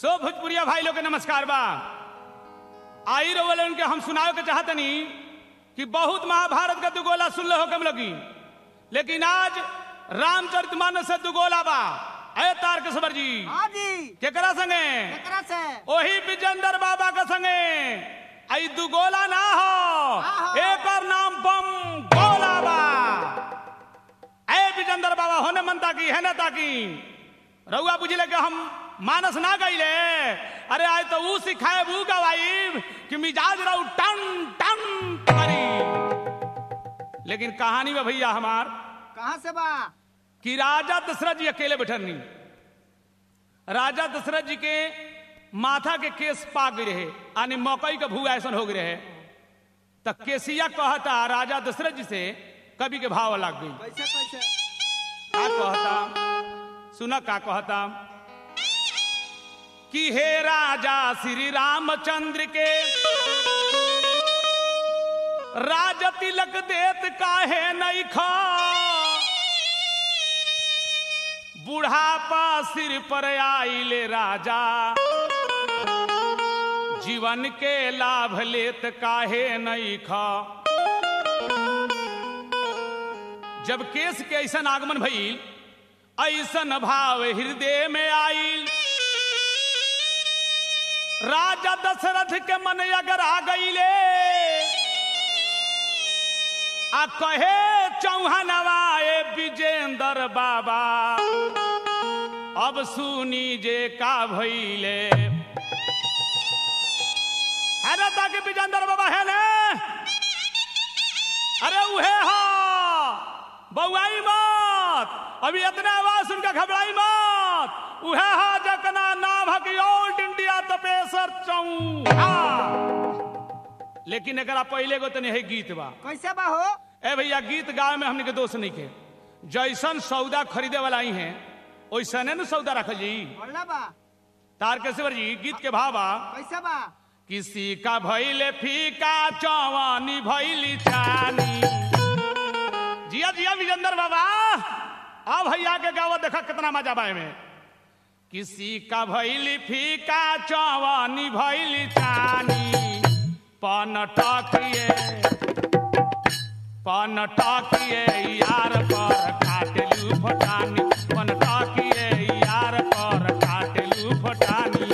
सो भोजपुरिया भाई लोग के नमस्कार बा आई रोवल उनके हम सुनाओ के चाहतनी कि बहुत महाभारत का दुगोला सुन लो कम लगी लेकिन आज रामचरितमानस से दुगोला बा अय तारक सबर जी हाँ जी केकरा संगे केकरा से ओही विजेंद्र बाबा के संगे आई दुगोला ना हो आहो। एकर नाम बम गोला बा ए विजेंद्र बाबा होने मनता की है ना ताकी रउआ बुझले कि हम मानस ना गईले अरे आज तो ऊ सिखाए ऊ गवाई कि मिजाज रहू टन टन करी लेकिन कहानी में भैया हमार कहाँ से बा कि राजा दशरथ जी अकेले बैठनी राजा दशरथ जी के माथा के केस पाक गए रहे यानी मकई का भू ऐसा हो गए रहे त केसिया कहता राजा दशरथ जी से कवि के भाव लग गई कैसे कैसे का कहता सुना का कहता कि हे राजा श्री रामचंद्र के राज तिलक देत काहे नहीं खा बुढ़ापा सिर पर आइले राजा जीवन के लाभ लेत काहे नहीं खा जब केस के ऐसा आगमन भइल ऐसन भाव हृदय में आइल राजा दशरथ के मन अगर आ गईले आ कहे चौहानवा ए विजेंद्र बाबा अब सुनी जे का भइले है ना ताकि विजेंद्र बाबा है ना अरे उहे हो बउआई मत अभी इतना आवाज सुन के घबराई मत उहे हो जकना नाम है कि ऑल इंडिया तपेसर चौहा लेकिन एकरा पहले गो तनी है गीत बा कैसे बा हो ए भैया गीत गावे में हमने के दोष नहीं के जैसन सौदा खरीदे वाला ही है वैसने न सौदा रखल जी बोलना बा तारकेश्वर जी गीत के भाव बा कैसे बा किसी का भैले फीका चौवानी भैली चानी जिया जिया विजेंद्र बाबा आ भैया के गावत देखा कितना मजा बा में किसी का भैली फीका चौवानी भैली चानी पन टकिए पन टकिए यार पर काटलू फटानी पन टकिए यार पर काटलू फटानी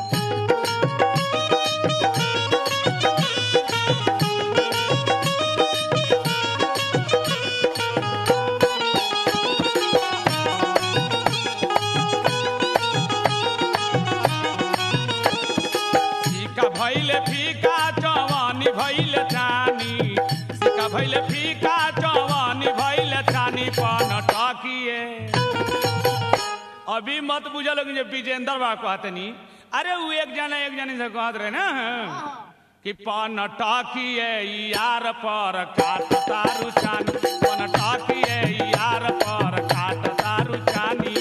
सिका भैले फीका जवानी भैले छानी सिका भैले फीका जवानी भैले छानी पन टकिए अभी मत बुझल लोग जे विजेंद्र बा कहतनी अरे वो एक जना एक जनी से कहत रहे ना कि पन टकिए यार पर काट तारू छानी पन टकिए यार पर काट तारू छानी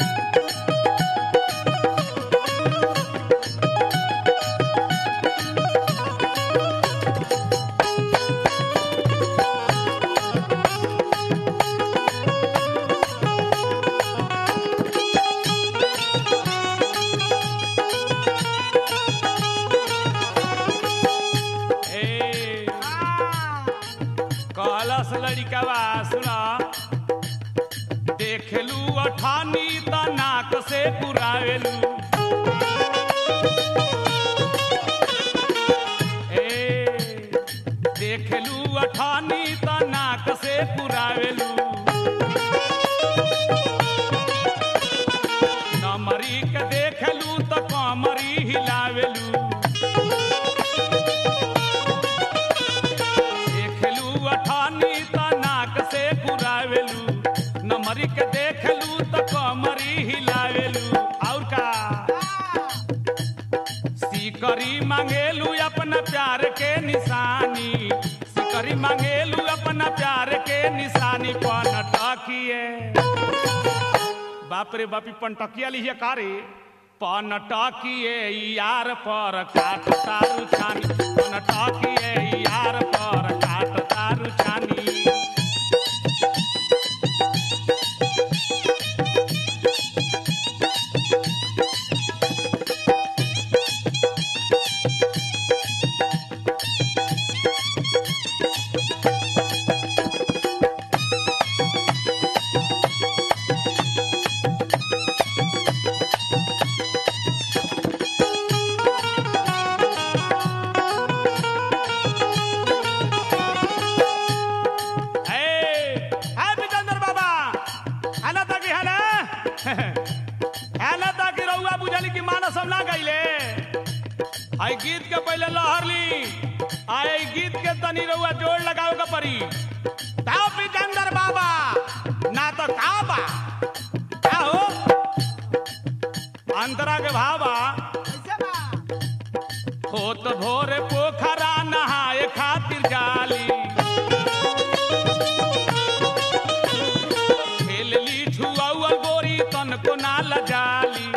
ए हाँ, कहलस लड़िकवा सुना देखलू अठानी त नाक से पुरावेलू ए देखलू अठानी त नाक से पुरावेलू नमरी के देखलू त कमरी हिलावेलू देखलू अठानी त नाक से पुरावेलू नमरी के देखलू त कमरी हिलावेलू और का सिकरी मांगेलू अपना प्यार के निशानी सिकरी मांगेलू अपना प्यार के निशानी पन टकिए बाप रे बापी पंटकिया लिहिए कारे पन टकिए यार पर काट तारू छानी पन टकिए यार पर काट तारू छानी आई गीत के पहले लहर ली आई गीत के तनी रउआ जोड़ लगाओ के परी ताओ पिचंदर बाबा ना तो का बा का हो अंतरा के भावा कैसे बा होत भोरे पोखरा नहाए खातिर जाली खेल ली छुआउल गोरी तन को ना लजाली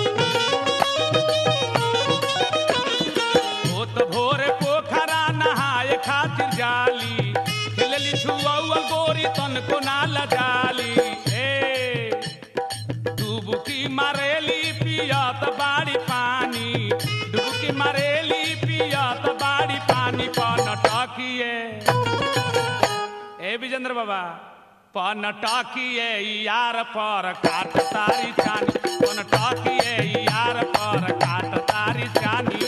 होत भोरे पोखरा नहाए खातिर जाली खेल ली छुआउल गोरी तन को ना लजाली ए डुबकी मारेली पियत बाड़ी पानी डुबकी मारेली पियत बाड़ी पानी पन टकिए ए विजेंद्र बाबा पन टकिए यार पर काट तारी चानी पन टकिए यार पर काट तारी चानी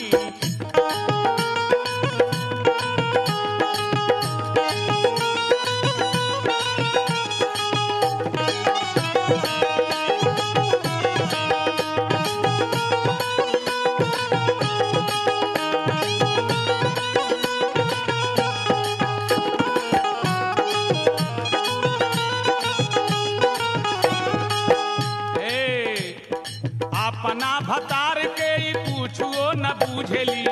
ए अपना भतार के ई पूछुओ न बूझेली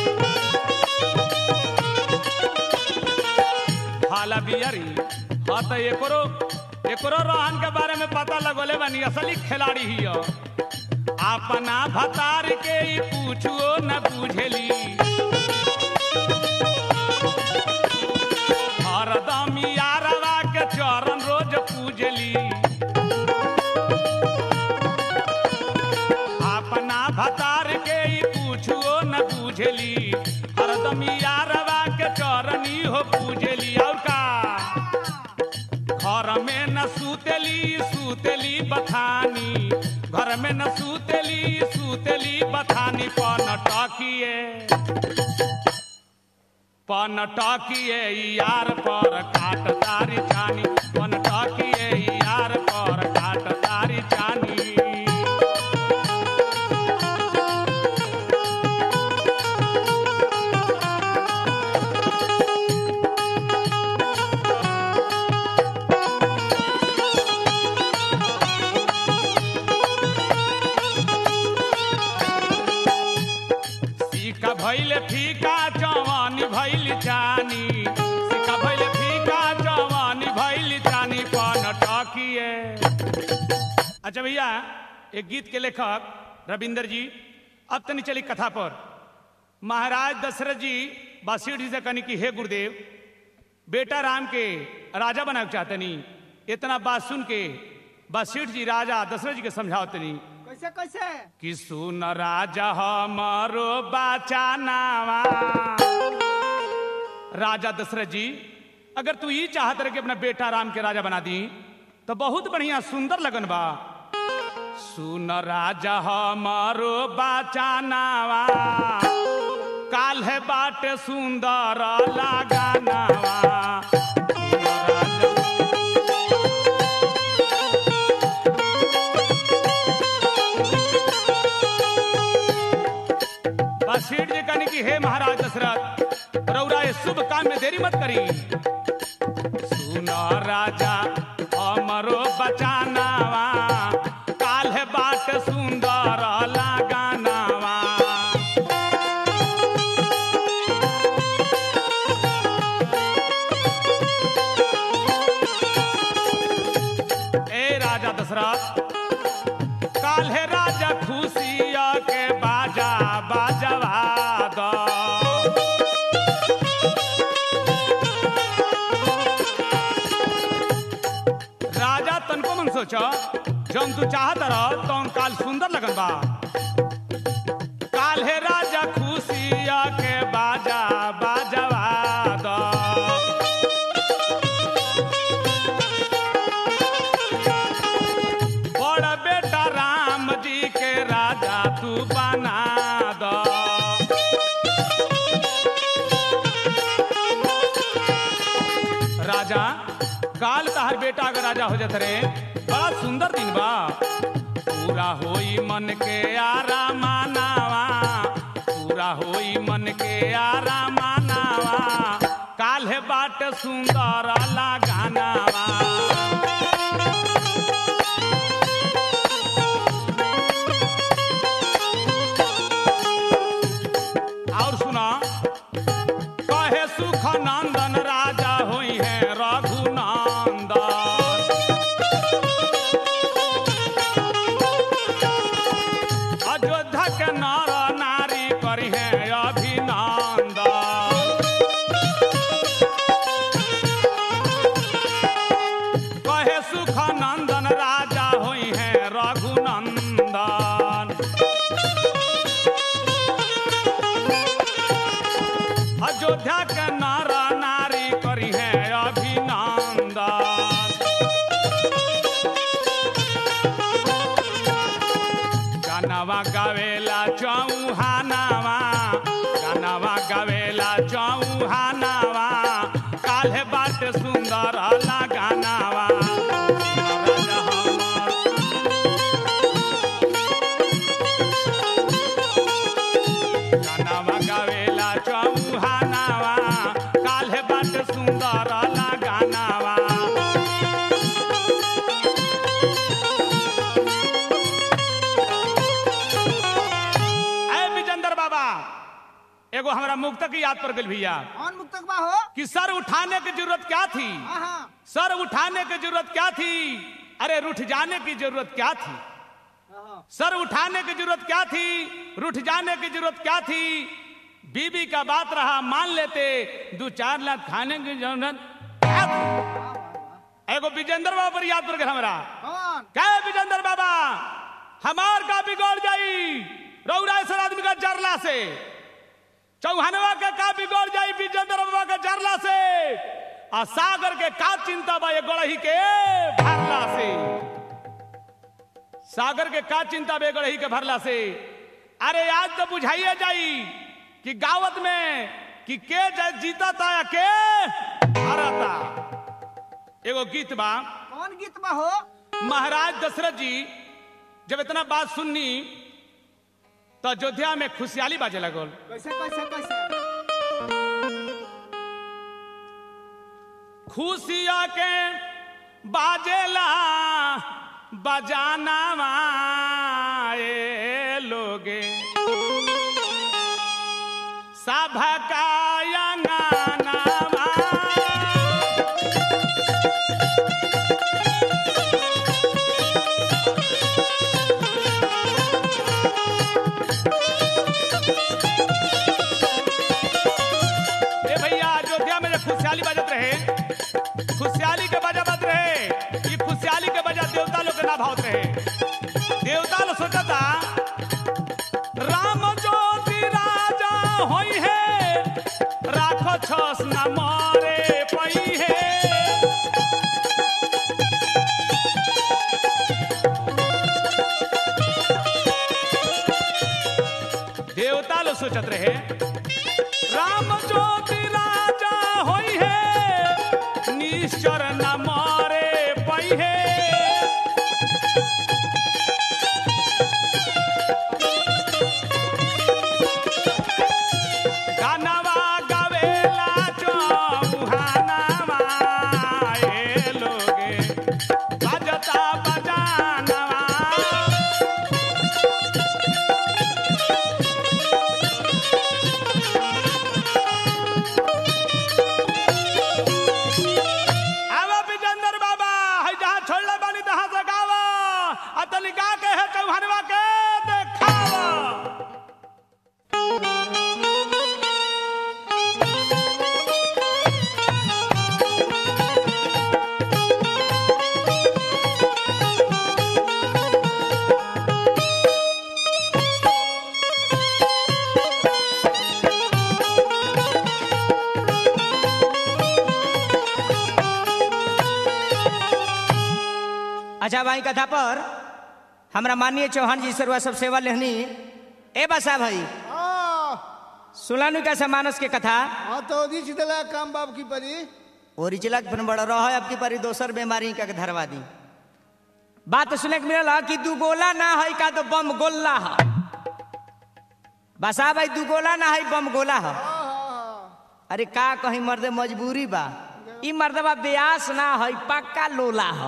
हाला बियरी हाँ तो एकरो एकरो रोहन के बारे में पता लगोले बनी असली खिलाड़ी ही हो। अपना भतार के ई पूछुओ न बूझेली हरदम यारवा के चरण रोज पूजली अपना भतार के ई पूछुओ न बूझली हरदम यारवा के चरनी हो पूजली और का घर में न सूतेली सूतेली बथानी घर में न सूतेली सूतेली बथानी पन टकिए पन टकिए यार पर काट तारी चानी पन टकिए यार पर काट तारी चानी सीका भैले फीका जवानी भैल जानी सीका भैले फीका जवानी भैल जानी पन टकिए अच्छा भैया एक गीत के लेखक रविंदर जी अब तनी चली कथा पर महाराज दशरथ जी बासीठ जी से कहनी कि हे गुरुदेव बेटा राम के राजा बनाना चाहतनी इतना बात सुन के बासीठ जी राजा दशरथ जी के समझावतनी कैसे कैसे कि सुन राजा हमारो बचानावा राजा दशरथ जी अगर तू ये चाहत रहे कि अपना बेटा राम के राजा बना दी तो बहुत बढ़िया सुंदर लगन बा सुन राजा हमारो बचानावा काल है बाटे सुंदर लगानावा सुन राजा बसीठ जी कहने की हे महाराज दशरथ रौरा ये शुभ काम में देरी मत करी सुनो राजा हमरो बचानावा काल है बाट सुंदर लगानावा ए राजा दशरथ काल है राजा खुशिया के बाजा बाजवा दो राजा तनको मन सोचो जौन तू चाहत रह तौन काल सुंदर लगन बा काल है राजा खुशिया के बाजा बाजवा दो बड़ बेटा राम जी के राजा तू बना दो राजा काल तहर बेटा अगर राजा हो जात रे बड़ा सुंदर दिन बा पूरा होई मन के आरा मानावा पूरा होई के आरामानावा काल्हे बाट सुंदर लगानावा और सुना कहे सुख नंदन राजा होई है रघुनंदन अयोध्या के नर नारी करी है अभिनंदन कहे सुख नंदन राजा होई है रघुनंदन अयोध्या के नर नारी करी है अभिनंदन गानवा गावेला चौहानावा गानवा गावेला चौहानावा काल्हे बाट सुंदर लगानावा राजा हमर गानवा गावेला चौहानावा काल्हे बाट सुंदर लगानावा ऐ विजेंद्र बाबा एगो हमरा मुक्त की याद पर गल भैया कौन मुक्तक बा हो कि सर उठाने की जरूरत क्या थी हाँ हाँ सर उठाने की जरूरत क्या थी अरे रुठ जाने की जरूरत क्या थी हाँ। सर उठाने की जरूरत क्या थी रुठ जाने की जरूरत क्या थी बीबी का बात रहा मान लेते दो चार लाख खाने की जरूरत क्या थी एगो विजेंद्र बाबा पर याद पर गल हमरा कौन क्या है विजेंद्र बाबा हमार का बिगड़ जाई रौरा सर आदमी का जरला से चौहानवा के का बिगड़ जाई विजेंद्र बाबा के जरला से आ सागर के का चिंता बा ये गड़ही के भरला से सागर के का चिंता बे गड़ही के भरला से अरे आज तो बुझाइए जाई कि गावत में कि के जा- जीता था या के हारा था एगो गीत बा कौन गीत बा हो महाराज दशरथ जी जब इतना बात सुननी तो अयोध्या में खुशहाली बाजे लगल कैसे कैसे कैसे खुशिया के बाजेला बजाना ए लोगे सभकाया नानावा ए भैया अयोध्या में जब खुशहाली बजत रहे खुशहाली के बजा बज रहे ये खुशहाली के बजा देवता लोग के ना भावत रहे देवता लोग सोचता राम ज्योति राजा होई है राखो छस न मारे पई है देवता लोग सोचत रहे राम ज्योति राजा होई है निश्चर न मारे पई है गानवा गावेला चौहानवा ए लोगे बजता बजानवा आवा विजेंद्र बाबा है जहाँ छोड़ले बानी तहाँ से गावा आ तनी गा के है चौहानवा के देखावा अच्छा भाई कथा पर हमरा माननीय चौहान जी सरवा सब सेवा लेहनी ए बसा भाई सुलानु का समानस के कथा हाँ तो रिच दिला काम बाप की परी ओरिजिनल फिर बड़ा रह अब की परी दोसर बीमारी का के धरवा दी बात सुने के मिलल ह कि दू गोला ना है का तो बम गोल्ला है बसा भाई दू गोला ना है बम गोला है अरे का कहीं मर्दे मजबूरी बा ई मर्दबा ब्यास ना है पक्का लोला है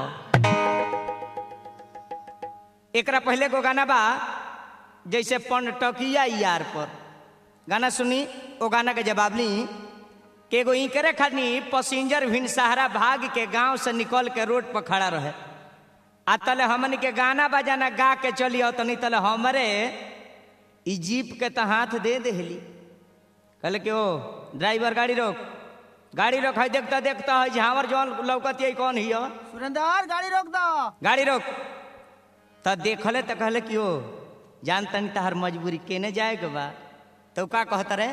एकरा पहले को गाना बा जैसे पनटकिया यार पर गाना सुनी ओ गाना के जवाब ली के एगो इकरे खानी पैसेंजर भिन सहारा भाग के गांव से निकल के रोड पर खड़ा रहे आ तले हमन के गाना बजाना गा के चली आओ तनी तले हमरे ई जीप के तो हाथ दे देहली कहले कि ओ ड्राइवर गाड़ी रोक गाड़ी रोक है देखता देखता है झावर जौन लौकत है कौन हियो सुरेंद्र गाड़ी रोक दो गाड़ी रोक तो देखले तो कहले कि ओ जान तनी तहार मजबूरी केने जाए के बा तो का कहत रे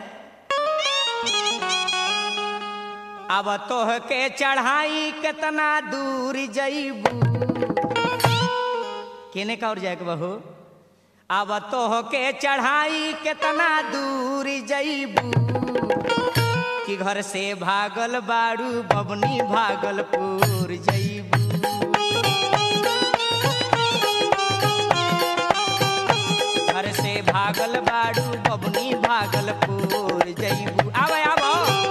अब तोह के चढ़ाई कितना दूर जईबू केने का और जाए के बहू अब तोह के चढ़ाई कितना दूर जईबू कि घर से भागल बाड़ू बबनी भागलपुर जईबू घर से भागल बाड़ू बबनी भागलपुर जईबू आवे आवो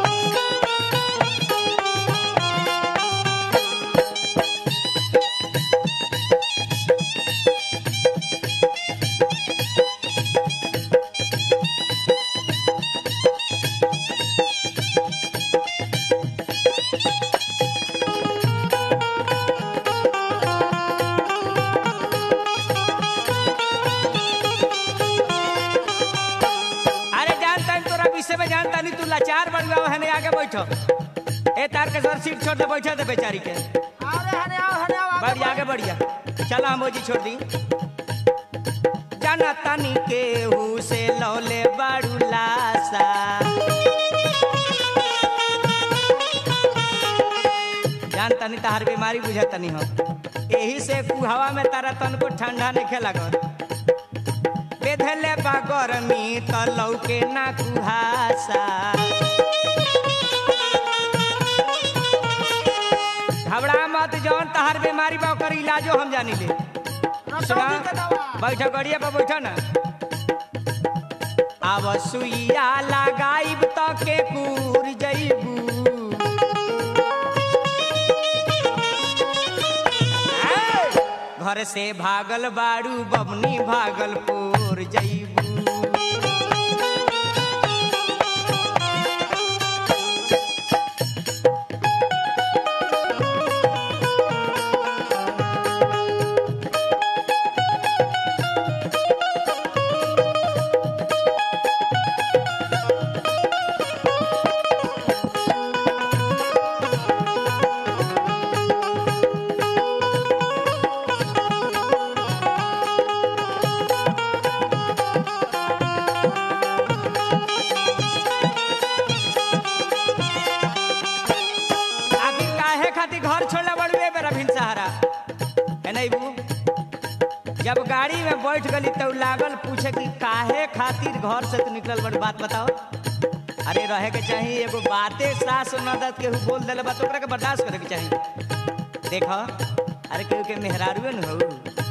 अरे जानता नहीं तोरा विषय में जानता नहीं तू लाचार बन गया है आगे बैठो ए तार के सर सीट छोड़ दे बैठा दे बेचारी के अरे हने आओ हने आओ आगे बढ़िया आगे बढ़िया चला हम जी छोड़ दी जाना तानी केहू से लौले बाड़ू लासा जानता नहीं तार बीमारी बुझाता नहीं हम यही से कुहवा में तारा तन को ठंडा नहीं खेला कर बेधले बा गरमी त लौके ना कुहासा घबरा मत जौन तहार बीमारी बा ओकर इलाजो हम जानी ले सुना रसौनी के दवा बैठो गड़िया पर बैठो ना आव सुइया लगाइब त के कूर जइबू ए, घर से भागल बाड़ू बबनी भागलपुर जइबू आखिर काहे खातिर घर छोड़ला बड़ुए बेरा भिन सहारा है नहीं बू जब गाड़ी में बैठ गली तो लागल पूछे कि काहे खातिर घर से तू निकलल बड़ बात बताओ अरे रहे के चाहिए एगो बाते सास नदत केहू बोल देले बात ओकरा के बर्दाश्त करे के चाहिए देखो अरे केहू के मेहरारुए न हो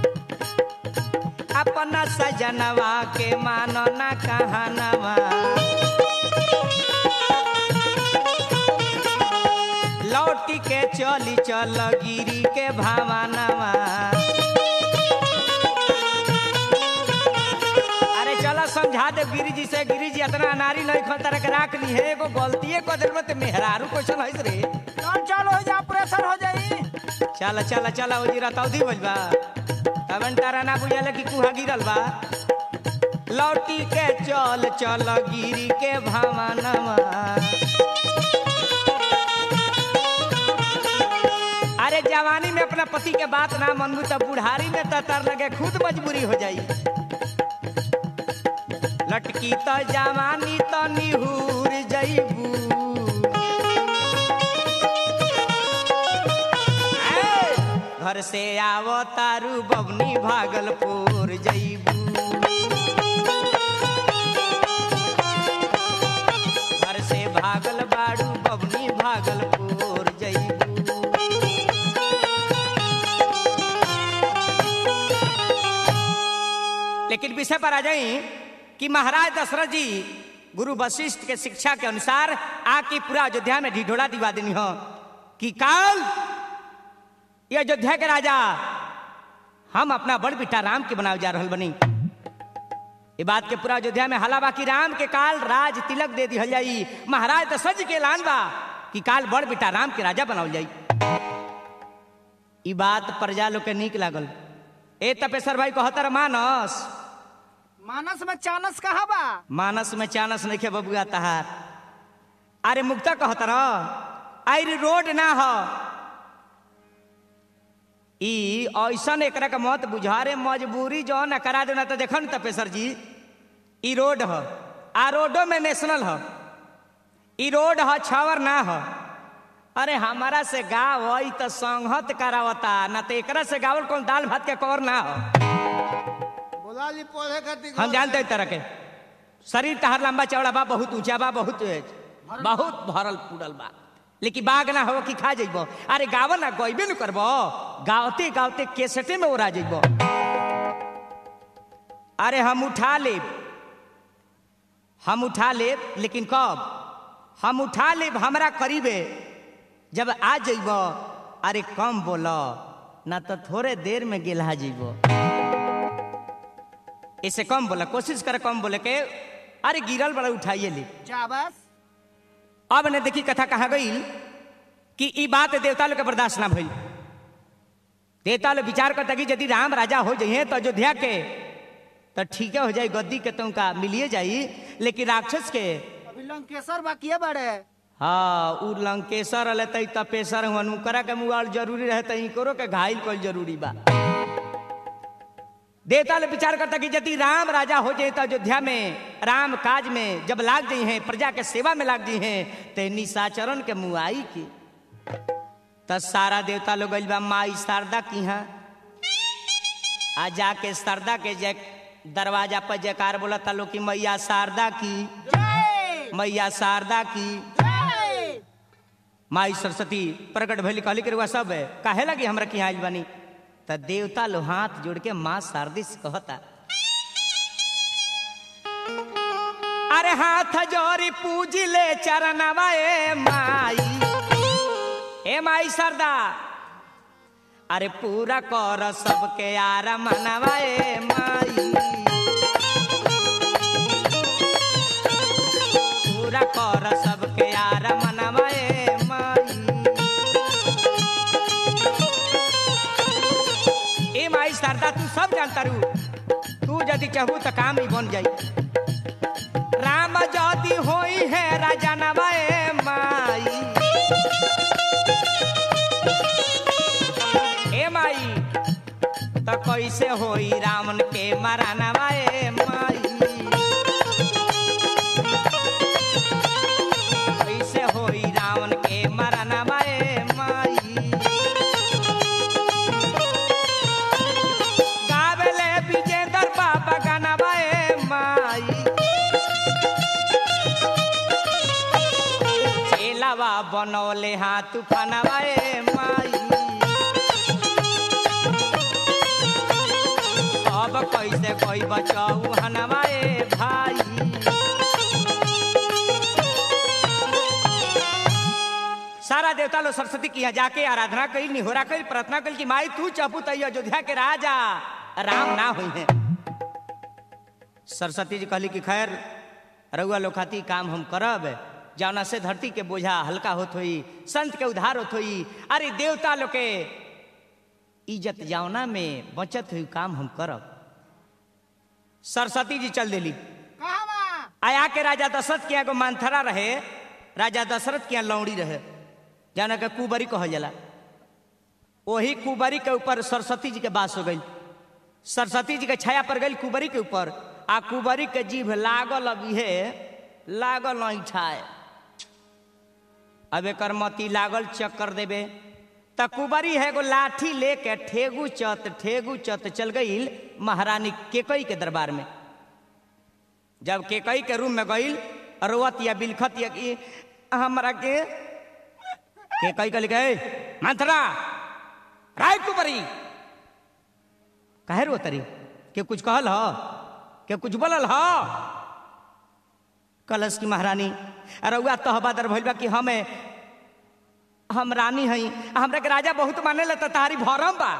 अपना सजनवा के मानो ना कहानवा लौटी के चली चल गिरी के भावानवा अरे चलो समझा दे गिरी जी से गिरी जी इतना अनारी नहीं खो तरह के राख ली है एगो गलतीए को दिल में ते मेहरारू क्वेश्चन है रे चल चल हो जा ऑपरेशन हो जाई चल चल चल ओ जी रतौदी बोल बा तबन तारा ना बुझाले कि कुहा गिरल बा लौटी के चल चल गिरी के भावानवा अरे जवानी में अपना पति के बात ना मनबू तब बुढ़ारी में तो तर लगे खुद मजबूरी हो जाई लटकी तो जवानी तो निहूर जईबू ए, घर से आवो तारू बबनी भागलपुर जईबू घर से भागल बाड़ू बबनी भागलपुर जईबू लेकिन विषय पर आ जाई कि महाराज दशरथ जी गुरु वशिष्ठ के शिक्षा के अनुसार आके पूरा अयोध्या में ढिढोरा दिवा देनी हो कि काल ये अयोध्या के राजा हम अपना बड़ बेटा राम के बनावे जा रहल बनी ये बात के पूरा अयोध्या में हला बा कि राम के काल राज तिलक दे दिहल जाई महाराज दशरथ जी के ऐलान बा कि काल बड़ बेटा राम के राजा बनावल जाई ई बात प्रजा लोग के नीक लागल ए तपेश्वर भाई कहतर मानस मानस में चानस कहा बा मानस में चानस नहीं बबुआ तहार अरे मुक्ता कहतर अरे रोड ना हो ई ऐसन एकरा के मत बुझारे मजबूरी जो न करा देना तो देखो न तपेश्वर जी ई रोड ह आ रोडो में नेशनल ह ई रोड ह छावर ना ह अरे हमारा से गाँव ई तो संहत करावता ना तो एकरा से गावल कौन दाल भात के कौर ना हो बोला ली पढ़े खातिर हम जानते हैं तरह के शरीर तहार लंबा चौड़ा बा बहुत ऊंचा बा बहुत बहुत भरल पूरल बा लेकिन बाग ना हो कि खा जइबो अरे गाव ना गइबे न करबो गावते गावते केसटे में ओरा जइबो अरे हम उठा लेब हम उठा लेब लेकिन कब हम उठा लेब हमरा करीबे जब आ जइबो अरे कम बोलो ना तो थोड़े देर में गिला जइबो इसे कम बोला कोशिश कर कम बोले के अरे गिरल बड़ा उठाइए ली जा बस अब ने देखी कथा कहा गई कि ई बात देवता लोग के बर्दाश्त ना भई देवता लोग विचार करता कि यदि राम राजा हो जाइए तो अयोध्या के तो ठीक हो जाई गद्दी के तुमका मिलिए जाई लेकिन राक्षस के अभी लंकेश्वर बाकी बड़े हाँ उ लंकेश्वर अले तई तपेश्वर हुआ उनकरा के मुआल जरूरी रहे तई करो के घायल कल जरूरी बा देवता लोग विचार करता कि यदि राम राजा हो जाए तो अयोध्या में राम काज में जब लाग जाई हैं प्रजा के सेवा में लाग जाई हैं ते निशाचरण के मुआई की त सारा देवता लोग गइल बा माई शारदा की यहाँ आ जाके शारदा के जय दरवाजा पर जयकार बोला था लोग कि मैया शारदा की जय मैया शारदा की जय माई सरस्वती प्रकट भइल कहली के सब है काहे लगी हमरा की आइल बानी त देवता लो हाथ जोड़ के माँ शारदी से कहता अरे हाथ जोड़ी पूजी ले चरणवा ए माई ए माई सरदा अरे पूरा कर सबके यार मनवा ए माई पूरा कर सबके यार मनवा ए माई ए माई शारदा तू सब जानता रू तू यदि चाहू तो काम ही बन जाई राम जदि होई है राजा नवाए माई ए माई तो कैसे होई रावण के मारा नवाए माई कैसे होई रावण के मारा नवाए माई गावेले विजेंद्र बाबा गानवा ए माई चेलावा बनौले हाथ फनवा ए माई अब कैसे कोई बचाऊ हनवा ए भाई सारा देवता लोग सरस्वती की यहाँ जाके आराधना करी निहोरा करी प्रार्थना करी कि माई तू चपू तई अयोध्या के राजा राम ना हुई है सरस्वती जी कहली कि खैर रउआ लोग खाती काम हम करब जौना से धरती के बोझा हल्का होत होई संत के उद्धार होत होई अरे देवता लोग के इज्जत जौना में बचत हुई काम हम करब सरस्वती जी चल देली कहा बा आया के राजा दशरथ के एगो मानथरा रहे राजा दशरथ के यहाँ लौड़ी रहे जाना के कुबरी कहल जाला वही कुबरी के ऊपर सरस्वती जी के बास हो गई सरस्वती जी के छाया पर गई कुबरी के ऊपर आ कुबरी के जीभ लागल अब इहे लागल नहीं ठाए अब एकर मती लागल चक्कर देबे त कुबरी है एगो लाठी लेके ठेगू चत ठेगू चत चल गई महारानी केकई के दरबार में जब केकई के रूम में गईल रोवत या बिलखत या कि हमरा के केकई कल गए मंथरा राय कुबरी काहे रो तरी के कुछ कहल ह के कुछ बोलल ह कलश की महारानी रउआ तहबादर भइल बा कि हमें हम रानी हई आ हमरा के राजा बहुत माने ला तारी भरम बा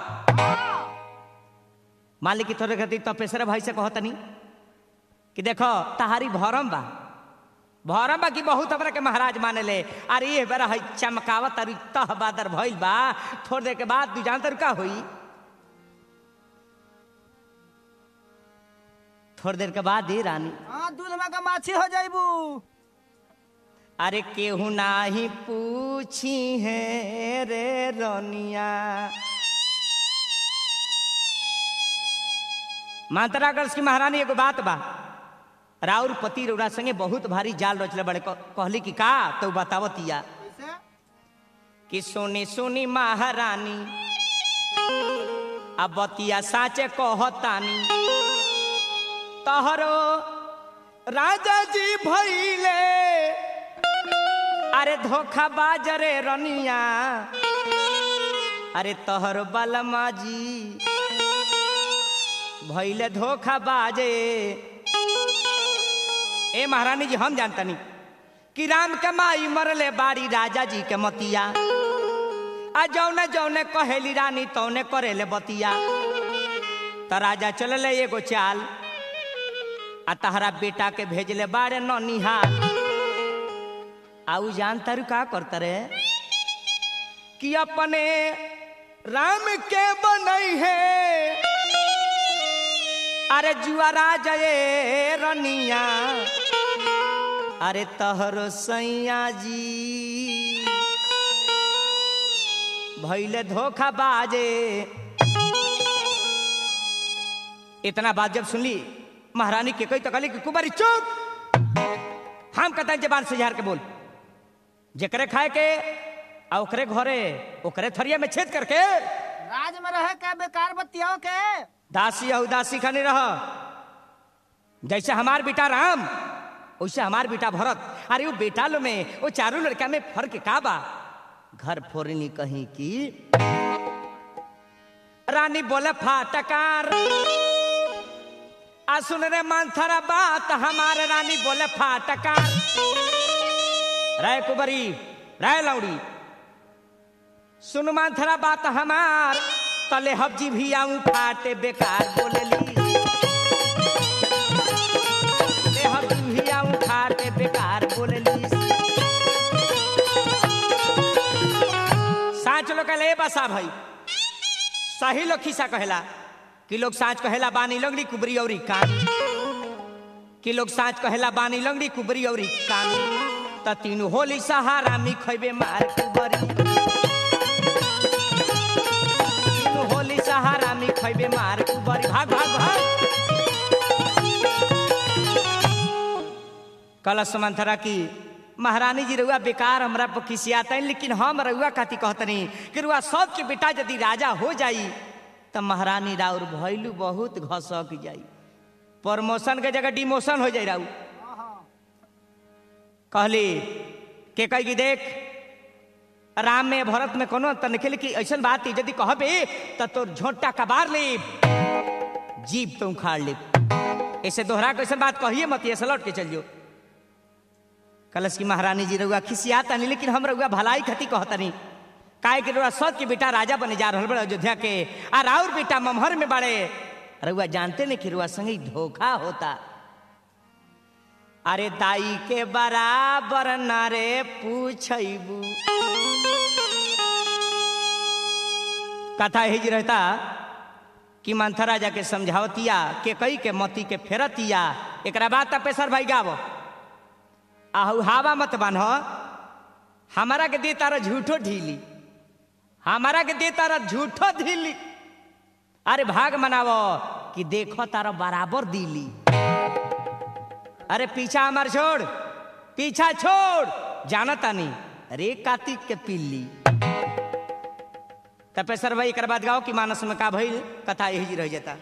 मालिक की थोड़े खातिर तपेश्वर भाई से कहतनी कि देखो तहारी भरम बा भरम बा कि बहुत हमरा के महाराज माने ले अरे ये बेरा है चमकावत अरे तह बादर भइल बा थोड़ी देर के बाद तू जानत का होई थोड़ी देर के बाद ही रानी हाँ दूध में का माछी हो जाइबू अरे केहू नाही पूछी है रे रोनिया मातरागढ़ की महारानी एगो बात बा राउर पति रौरा संगे बहुत भारी जाल रचले बड़े क- कहली कि का तो बतावतिया कैसे कि सुनी सुनी महारानी अब बतिया साचे कहतानी तहरो राजा जी भइले अरे धोखा बाजरे रनिया अरे तहरो बलमा जी भइले धोखा बाजे ए महारानी जी हम जानतनी कि राम के माई मरले बाड़ी राजा जी के मतिया आ जौने जौने कहेली रानी तौने करेले बतिया त राजा चलले एगो चाल आ तहरा बेटा के भेजले बाड़े ननिहाल आऊ जान तारू का करता रे कि अपने राम के बनई है अरे जुआरा जये रनिया अरे तहरो सैया जी भैले धोखा बाजे इतना बात जब सुनली महारानी के कोई तो कहली कि कुमारी चुप हम कहते जबान से झार के बोल जेकरे खाए के आ ओकरे घरे ओकरे थरिया में छेद करके राज में रहे के बेकार बतियाओ के दासी या उदासी खाने रह जैसे हमार बेटा राम वैसे हमार बेटा भरत अरे वो बेटा लो में वो चारों लड़का में फर्क का बा घर फोरनी कहीं की रानी बोले फाटकार आ सुन रे मानथरा बात हमारे रानी बोले फाटकार राय कुबरी राय लौड़ी सुन मानथरा बात हमार तले हब्जी भी आऊं फाटे बेकार बोलेली ले हब्जी भी आऊं फाटे बेकार बोलेली साँच लोग कहले बसा भाई सही लोग खिस्सा कहेला कि लोग साँच कहेला बानी लंगड़ी कुबरी औरी कान कि लोग साँच कहेला बानी लंगड़ी कुबरी औरी कान त तीनू होली सहारा मी खैबे मार कुबरी तीनू होली सहारा मी खैबे मार कुबरी भाग भाग भाग कलश मंथरा की महारानी जी रउआ बेकार हमरा पर खिसियाता लेकिन हम रउआ खाती कहतनी कि रुआ सबके बेटा यदि राजा हो जाई त महारानी राउर भैलू बहुत घसक जाई प्रमोशन के जगह डिमोशन हो जाई राउ कहली के कही कि देख राम में भरत में कोनो अंतर निकल कि ऐसा बात है यदि कहबे त तोर झोंटा कबार ले जीप तो उखाड़ ले ऐसे दोहरा के ऐसा बात कहिए मत ऐसे लौट के चलियो कलश की महारानी जी रउआ खिसियाता नहीं लेकिन हम रउआ भलाई खती कहतनी काहे कि रउआ सत के बेटा राजा बने जा रहल बड़े अयोध्या के आ राउर बेटा ममहर में बड़े रउआ जानते नहीं कि रउआ संगे धोखा होता अरे दाई के बराबर नारे पूछबू कथा यही रहता कि मंथरा राजा के समझावतिया के कई के मती के फेरतिया एकरा बाद तपेसर भाई गावो आहू हावा मत बान्ह हमारा के दे तारा झूठो ढीली हमारा के दे तारा झूठो ढीली अरे भाग मनावो कि देखो तारा बराबर दिली अरे पीछा हमार छोड़ पीछा छोड़ जाना तानी अरे कार्तिक के पिल्ली तपेसर भाई एक बाद गाओ कि मानस में का भइल कथा यही जी रह जाता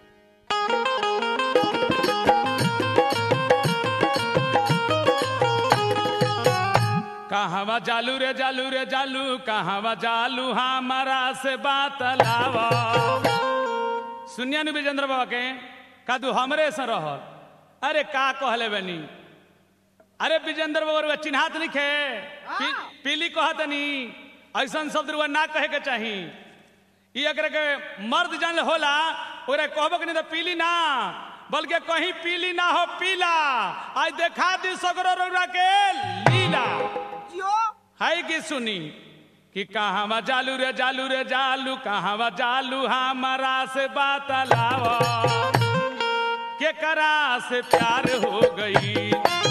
कहवा जालू रे जालू रे जालू कहवा जालू हमारा से बात लावा सुनिया नु विजेंद्र बाबा के का तू हमरे से रहल अरे का कहले बनी अरे विजेंद्र बाबा चिन्हात नहीं खे पी, पीली कहत नहीं ऐसा शब्द रुआ ना कहे के चाही ई अगर के मर्द जान होला ओरे कहबो कि नहीं तो पीली ना बल्कि कहीं पीली ना हो पीला आज देखा दी सगरो रउरा के लीला जियो है कि सुनी कि कहाँ जालू रे जालू रे जालू कहाँ जालू हमारा से बात लावा के करा से प्यार हो गई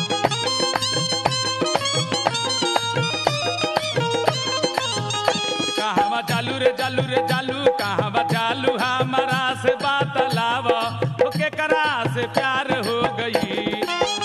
कहाँ जालू रे जालू रे जालू कहाँ जालू हमारा से बात लावा के करा से प्यार हो गई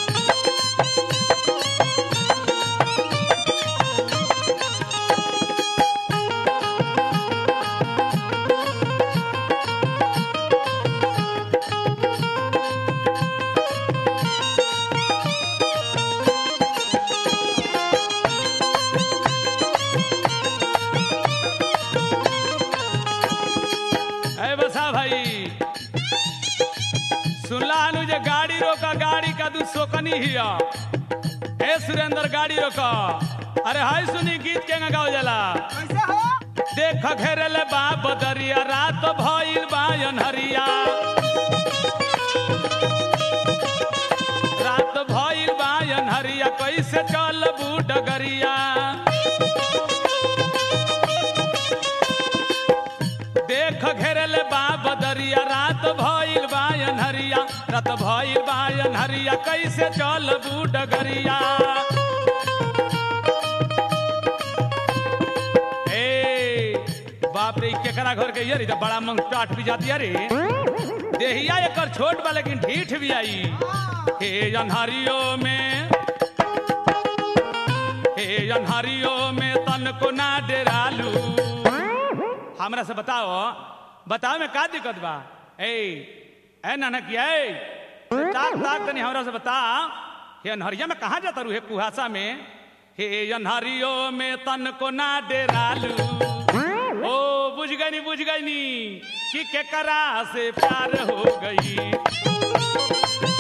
है बसा भाई सुनला हनु जे गाड़ी रोका गाड़ी का तू सोकनी हिया ए सुरेंद्र गाड़ी रोका अरे हाय सुनी गीत के गाओ जाला कैसे हो देख घेरल बा बदरिया रात भइल बा अनहरिया रात भइल बा अनहरिया कैसे चलबू डगरिया देख घेरल बा बदरिया रात भइल बा अनहरिया रात भइल बा अनहरिया कैसे चलबू डगरिया ए बाप रे इ केकरा घर के ये रे जब बड़ा मंग टाट भी जाती रे देहिया एकर छोट बा लेकिन ढीठ भी आई हे अनहरियो में हे अनहरियो में तन को ना डेरालू हमरा से बताओ बताओ में का दिक्कत बा ए ए नानक ए ताक ताक तनी हमरा से बता हे अनहरिया में कहाँ जाता रू हे कुहासा में हे अनहरियो में तन को ना डेरालू ओ बुझ गई नी बुझ गई नी कि केकरा से प्यार हो गई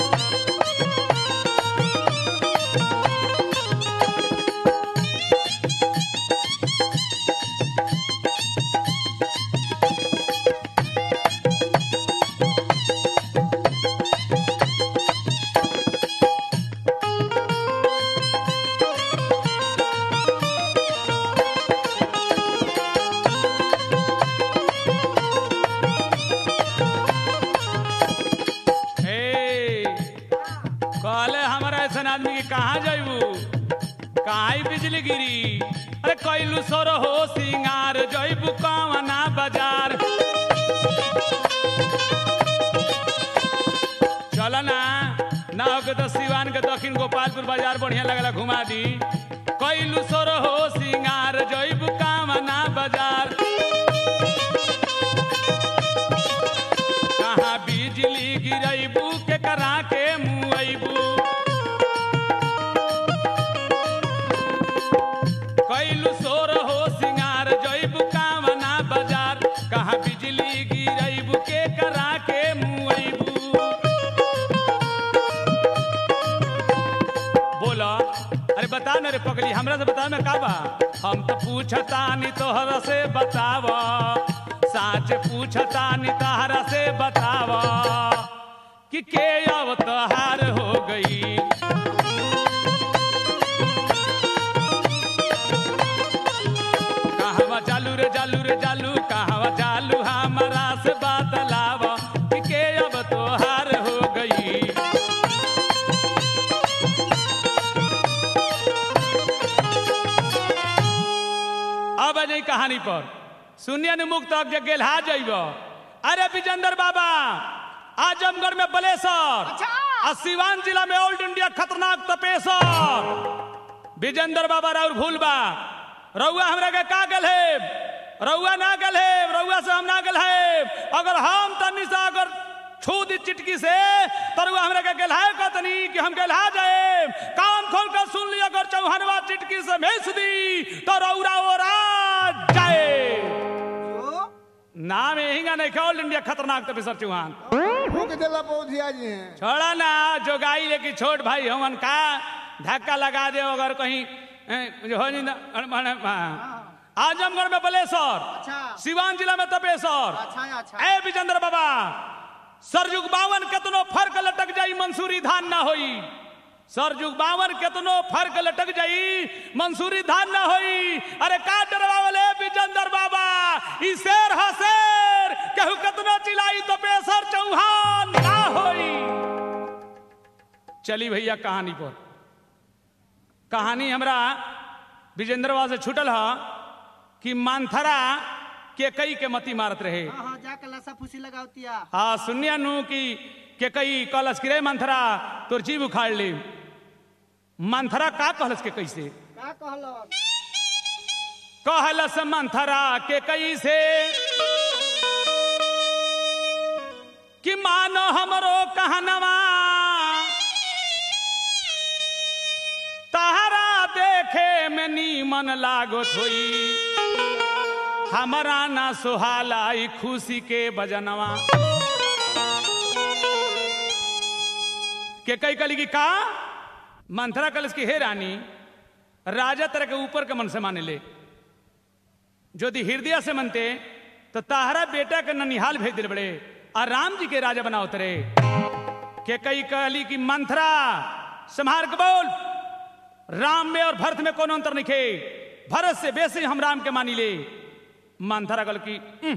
ए कहले हमारा ऐसा आदमी के कहाँ जाइबू कहाँ ही बिजली गिरी अरे कैलू सोर हो सिंगार जइबू कवना बाजार चल ना ना हो के तो सिवान के दक्षिण गोपालपुर बाजार बढ़िया लगला घुमा दी कैलू सोर हो सिंगार जइबू कवना बाजार कहाँ बिजली गिरैबू के करा के मुआइबू कैलू सोर हो सिंगार जइबू कामना बाजार कहाँ बिजली गिरैबू के करा के मुआइबू बोला अरे बता न रे पगली हमरा से बता में का बा हम तो पूछता नी तोहरा से बतावा साच पूछता नी तहरा से बतावा कि के अवतार हो गई कहवा चालू रे चालू रे चालू कहवा चालू हमारा से बतलावा कि के अब तोहार हो गई अब नहीं कहानी पर सुनिए न मुक्त के गेलहा जइब अरे विजेंद्र बाबा आजमगढ़ में बलेसर अच्छा। आ सिवान जिला में ऑल इंडिया खतरनाक तपेसर विजेंद्र बाबा राउर भूल बा रउआ हमरा के का गल है रउआ ना गल है रउआ से हम ना गल है अगर हम तनी सा अगर छू दी चिटकी से तो रउआ हमरा के गलहाए कहतनी कि हम गलहा जाए कान खोल कर सुन ली अगर चौहनवा चिटकी से भेज दी तो रउरा ओरा जाए जो नाम यही नहीं ऑल इंडिया खतरनाक तपेसर चौहान फूक देला पौधिया जी हैं छोड़ा ना जो गाई लेके छोट भाई हमन का धक्का लगा दे अगर कहीं ए, जो हो नहीं ना- अरे, माने, हाँ। आजमगढ़ में बलेश्वर अच्छा सिवान जिला में तपेश्वर अच्छा अच्छा ए विजेंद्र बाबा सरजुग बावन केतनो फर्क लटक जाई मंसूरी धान ना होई सरजुग बावन केतनो फर्क लटक जाई मंसूरी धान ना होई अरे का डरवावले विजेंद्र बाबा ई शेर हा शेर कहू केतनो चिल्लाई तो बेसर चौहान ना होई चली भैया कहानी पर कहानी हमरा विजेंद्र बाबा से छूटल हा कि मानथरा के कई के मती मारत रहे हाँ हाँ जाके लसा फूसी लगावतिया हाँ सुनिया नु कि के कई कलश किरे मंथरा तोर जीव उखाड़ ले मंथरा का कहलस के कैसे का कहलो कहलस मंथरा के कैसे कि मानो हमरो कहनवा तहरा देखे में नीमन लागत होई हमरा ना सुहाला ई खुशी के बजनवा के कई कली की का मंथरा कलश की हे रानी राजा तरह के ऊपर के मन से माने ले यदि हृदय से मनते तो ताहरा बेटा के ननिहाल भेज दिल बड़े और राम जी के राजा बनाओ तरे के कई कहली की मंथरा संहार के बोल राम में और भरत में कौन अंतर नहीं खे भरत से बेसी हम राम के मानी ले मंथरा कल की "उम,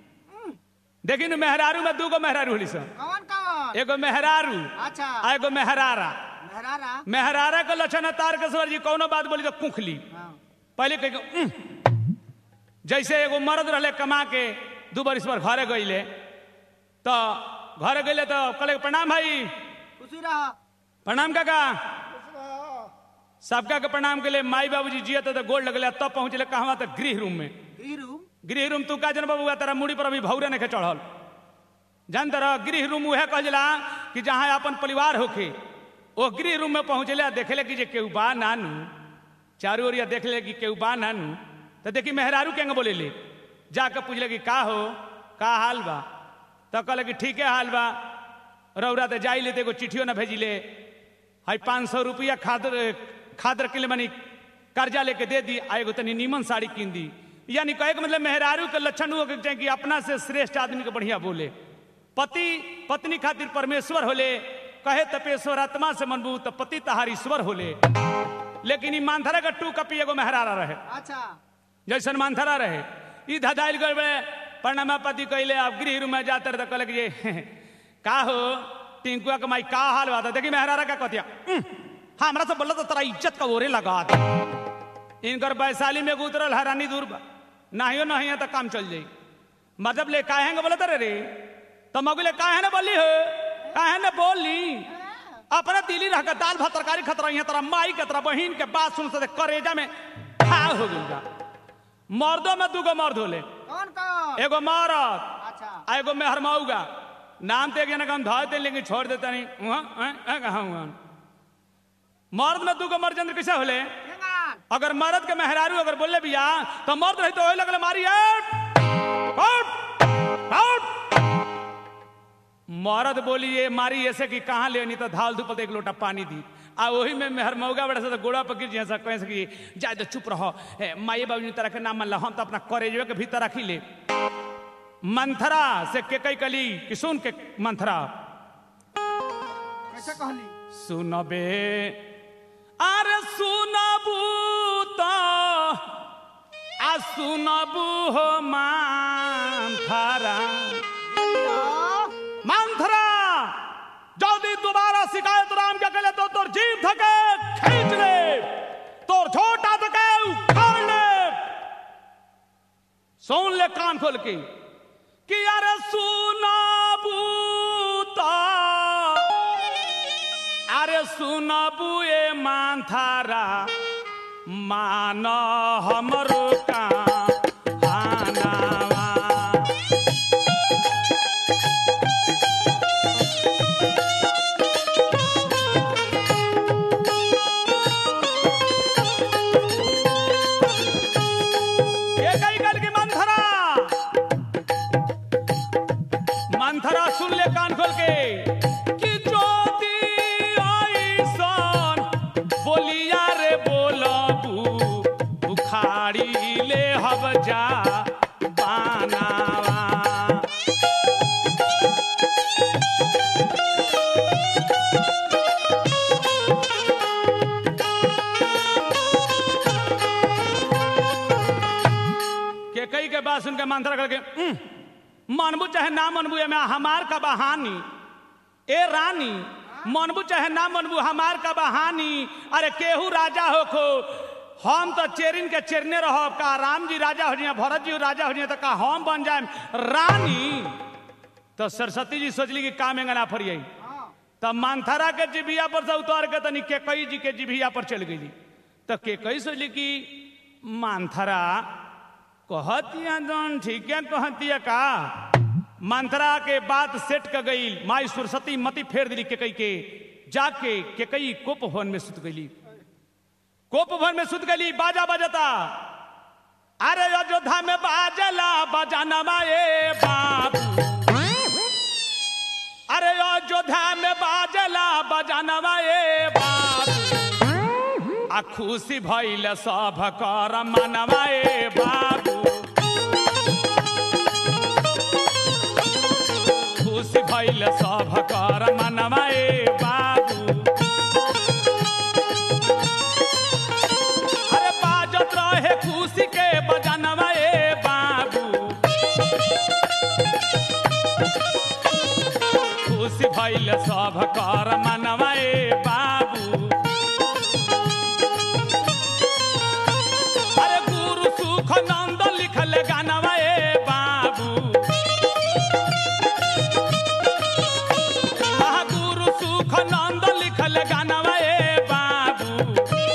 देखी नु मेहरारू में दूगो मेहरारू होली सन कौन कौन एगो मेहरारू अच्छा आ एगो मेहरारा मेहरारा मेहरारा के लक्षण है तार के सवर जी कौनो बात बोली तो कुखली हाँ पहले कह के, "उह।" जैसे एगो मर्द रहले कमा के दू बरिस पर घरे गईले तो घरे गईले तो कहले प्रणाम भाई खुशी रहा प्रणाम काका सबका के प्रणाम के लिए माई बाबूजी जियत तो गोल लगले तब पहुंचले कहवा तो गृह रूम में गृह रूम गृह रूम तू का जन बबुआ तेरा मुड़ी पर अभी भौरे नहीं चढ़ल जान तरह गृह रूम उहे कहला कि जहाँ अपन परिवार होके वो गृह रूम में पहुंचले आ देखले कि जे केहू बा नानू चारू ओरिया देखले कि केहू बा नानू तो देखी मेहरारू केंगे बोले ले जाकर पूछले कि का हो का हाल बा तो कहले कि ठीके हाल बा रौरा तो जाई ले तो एगो चिट्ठियो ना भेजिले हाई पाँच सौ रुपया खादर खादर के लिए मनी कर्जा लेके दे दी आ एगो तनी नीमन साड़ी कीन दी यानी कहे के मतलब मेहरारू के लक्षण हो के चाहे कि अपना से श्रेष्ठ आदमी के बढ़िया बोले पति पत्नी खातिर परमेश्वर होले कहे तपेश्वर आत्मा से मनबू तो पति तहार ईश्वर होले लेकिन ई मानथरा का टू कपी एगो मेहरारा रहे अच्छा जैसन मानथरा रहे ई धदाइल गए बड़े प्रणमा पति कहले आप गृह रूम में जाते रहे तो कहले कि ये का हो टिंकुआ के माई का हाल बात देखी मेहरारा का कहतिया "उम, हाँ हमरा से बोला तो तेरा इज्जत का ओरे लगा दे इनकर वैशाली में उतरल हरानी दूर बा नाहियो नहीं है तो काम चल जाई मतलब ले काहेंगे बोला रे रे तो मगुले काहे ना बोली हो काहे ना बोली अपने दिली रह के दाल भात तरकारी खतरा यहाँ तेरा माई के तेरा बहिन के बात सुन से करेजा में घाव हो गई बा। मर्दों में दूगो मर्द होले कौन कौन एगो मरद अच्छा आ एगो मेहरमाऊगा नाम तो एक जना का हम धर दे लेकिन छोड़ देता नहीं वहाँ, अं, अं, कहाँ हुआ मर्द में दूगो मर्द चंद्र कैसे होले केंगान अगर मर्द के मेहरारू अगर बोले भैया तो मर्द रही तो वही लगले मारी आउट, आउट, आउट। मर्द बोली ये मारी ऐसे कि कहाँ ले नहीं तो धाल धूपल तो एक लोटा पानी दी आ वही में मेहर मौगा बड़ा सा तो गोड़ा पर गिर जैसा कहे से कि जाए तो चुप रहो ए, माई बाबू ने तरह के नाम मन हम तो अपना करेजवे के भीतर रखी ले मंथरा से के कई कली कि सुन के मंथरा कैसे कहली सुनबे अरे सुनबू तो आ सुनबू हो मानथरा मानथरा जल्दी दोबारा शिकायत राम के कले तो तोर जीव धके खींच ले तोर छोटा धके उखाड़ ले सुन ले कान खोल के कि अरे सुनबू तो अरे सुनबू ए मानथारा मान हमरो का हानावा। ये कई गल की मंथरा मंथरा बात सुन ले कान खोल के कि ज्योति आईसन बोलिया रे बोलबू उखाड़ी ले हब जा बानावा के कई के बात सुन के मंत्र करके "उम, मनबू चाहे ना मनबू एमे हमार का बहानी ए रानी मनबू चाहे ना मनबू हमार का बहानी अरे केहू राजा होखो हम तो चेरिन के चेरने रहो का राम जी राजा हो जाए भरत जी राजा हो जाए तो का हम बन जाए रानी तो सरस्वती जी सोचली कि काम एंगना फरियाई हाँ तब मानथरा के जिभिया पर से उतार के तनी केकई जी के जिभिया पर चल गई तो केकई सोचली कि मानथरा कहतिया जौन ठीक है कहतिया का मंथरा के बात सेट कर गई माई सरस्वती मती फेर दिली केकई के जाके केकई कोप भवन में सुत गई कोप भवन में सुत गई बाजा बजता अरे अयोध्या में बाजला बजाना माए बाबू अरे अयोध्या में बाजला बजाना ए बाबू आ खुशी भइल सब कर मनवा ए बाबू खुशी भइल सब कर मनवा ए बाबू अरे बाजत रहे खुशी के बजानवा ए बाबू खुशी भइल सब कर मनवा ए बाबू अरे गुरु सुख नंद लिखल गानवा ए बाबू आहा गुरु सुख नंद लिखल गानवा ए बाबू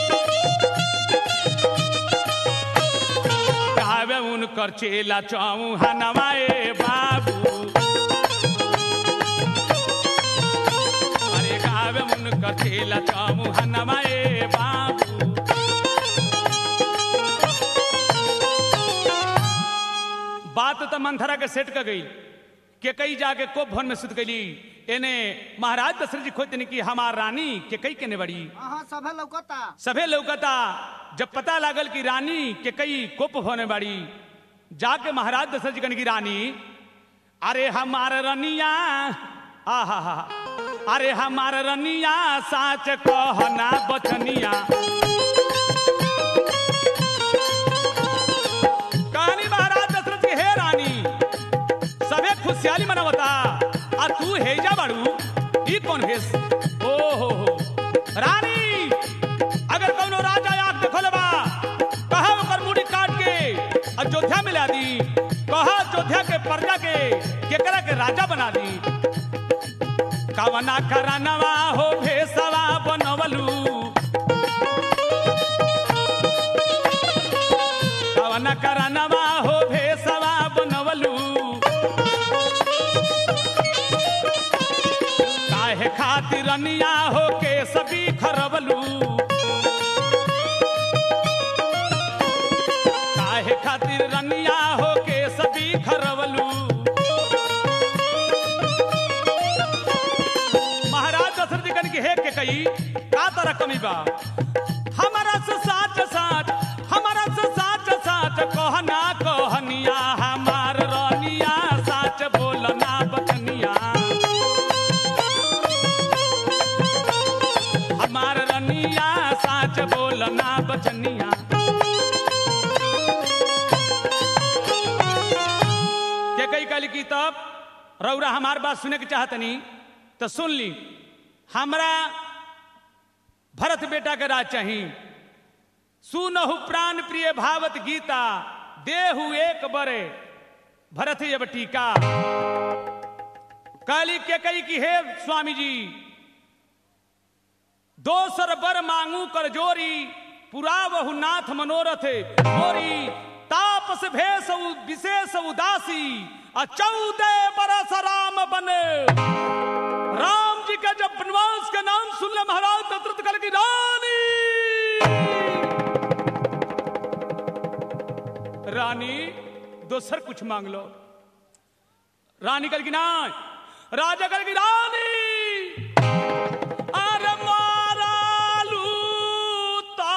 गावे उनकर चेला चौहानवा ए बाबू अरे गावे उनकर चेला चौहानवा ए बाबू बात तो मंथरा के सेट कर गई के कई जाके कोप भवन में सुत गई एने महाराज दशरथ जी खोजते कि हमार रानी के कई के ने बड़ी हाँ सभे लौकता सभे लौकता जब पता लागल कि रानी के कई कोप होने बाड़ी जाके महाराज दशरथ जी कहने की रानी अरे हमार रनिया आहा हा अरे हमार रनिया साच कहना बचनिया कहानी महाराज दशरथ की हे रानी सबे खुशहाली मनावता आ तू हेजा बाड़ू ई कौन भेस ओ हो हो रानी अगर कौनो राजा आग देखल बा कहा ओकर मुड़ी काट के अयोध्या में ला दी कहा अयोध्या के प्रजा के केकरा के राजा बना दी कवना करानवा हो भेसवा बनवलू कवना करानवा हो भेसवा बनवलू काहे खातिर रनिया हो के सभी खरबलू काहे खातिर रनिया हो के सभी खरबलू महाराज दशरथ जी कन की हे के कही का तरह कमी बा हमारा से साच साच हमारा से साच साच कहना कहनिया हमार रनिया साच बोलना बचनिया हमार रनिया साच बोलना बचनिया के कई कल की तब रौरा हमार बात सुने के चाहतनी तो सुन ली हमरा भरत बेटा के राज चाही सुनहु प्राण प्रिय भावत गीता देहु एक बरे भरत जब टीका काली के कई की हे स्वामी जी दोसर बर मांगू कर जोरी पुरा बहु नाथ मनोरथ मोरी तापस भेष उ- विशेष उदासी आ चौदह बरस राम बने राम जी का जब वनवास का नाम सुन ले महाराज दशरथ कल की रानी रानी दोसर कुछ मांग लो रानी कल की ना राजगर की रानी अरे मारालू ता